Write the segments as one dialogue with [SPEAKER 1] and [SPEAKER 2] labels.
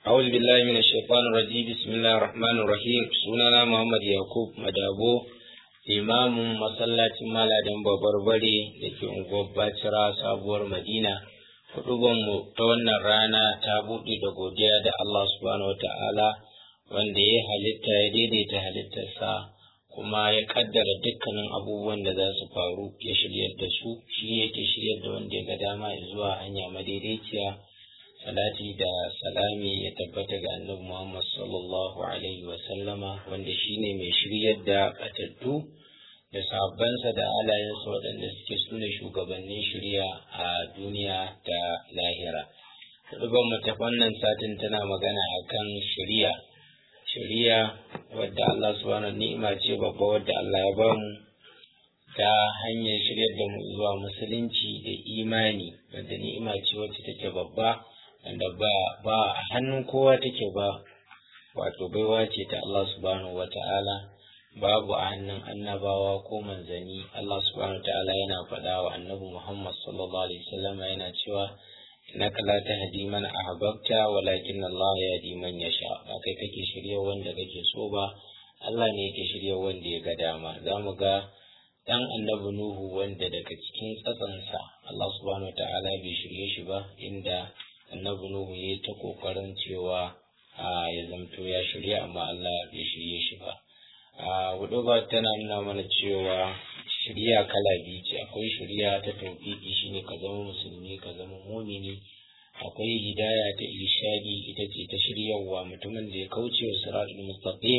[SPEAKER 1] أعوذ بالله من الشيطان الرجيم بسم الله الرحمن الرحيم سنانا محمد يعقوب مدابو limamin masallacin maladan babbar bare da ke unguwar bacira sabuwar madina mu ta wannan rana ta buɗe da godiya da allah subhanahu wata'ala wanda ya halitta ya daidaita halittarsa kuma ya kaddara dukkanin abubuwan da za su faru ya shiryar da su shi yake shiryar da wanda ya ga dama zuwa hanya madaidaiciya salati da salami ya tabbata ga annabi Muhammad sallallahu alaihi wa sallama wanda shine mai shiryar da batattu da sahabbansa da alayensa waɗanda suke sune shugabannin shirya a duniya da lahira. Hudubar mu ta wannan satin tana magana akan shirya. Shirya wadda Allah subhanahu ni'ima ce babba wadda Allah ya bamu ta hanyar shiryar da mu zuwa musulunci da imani wadda ni'ima ce wacce take babba wanda ba ba a hannun kowa take ba wato baiwa ce ta Allah subhanahu wata'ala babu a hannun annabawa ko manzani Allah subhanahu wata'ala yana faɗa wa annabi Muhammad sallallahu alaihi wasallam yana cewa innaka la tahdi man ahbabta walakin Allah yahdi man yasha ba kai kake shirye wanda kake so ba Allah ne yake shirye wanda ya ga dama zamu ga dan annabi Nuhu wanda daga cikin tsatsansa Allah subhanahu wata'ala bai shirye shi ba inda annabi Nuhu ya ta kokarin cewa ya zamto ya shirya amma Allah bai shirye shi ba. Hudu ba tana nuna mana cewa shirya kala biyu ce akwai shirya ta tauhidi shine ka zama musulmi ka zama mumini akwai hidaya ta irshadi ita ce ta shiryawa mutumin da ya kauce wa siratul mustaqim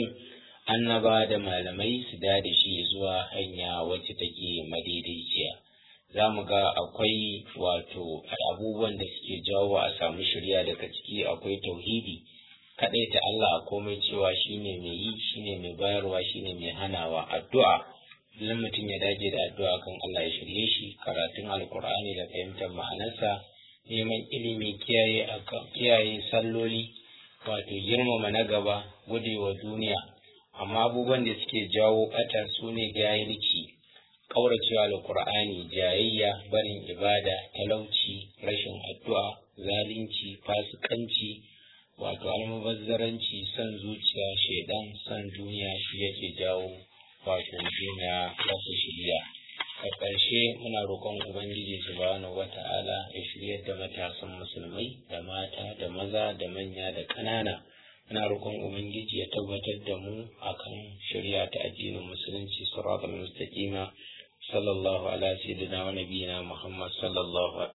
[SPEAKER 1] annaba da malamai su da shi zuwa hanya wacce take madaidaiciya. za mu ga akwai wato abubuwan da suke jawo a samu shirya daga ciki akwai tauhidi kaɗai ta Allah a komai cewa shine mai yi shine mai bayarwa shine mai hanawa addu'a idan mutum ya dage da addu'a kan Allah ya shirye shi karatun alkur'ani da fahimtar ma'anarsa neman ilimi kiyaye kiyaye salloli wato girmama na gaba gudewa duniya amma abubuwan da suke jawo ɓata su ne gayalci kauracewa alkur'ani jayayya barin ibada talauci rashin addu'a zalunci fasikanci wato almubazzaranci son zuciya shaidan son duniya shi yake jawo wato duniya rasa shirya a ƙarshe muna roƙon ubangiji subhanahu wata'ala ya shiryar da matasan musulmai da mata da maza da manya da ƙanana muna roƙon ubangiji ya tabbatar da mu akan shirya ta addinin musulunci siratal mustaqima صلى الله على سيدنا ونبينا محمد صلى الله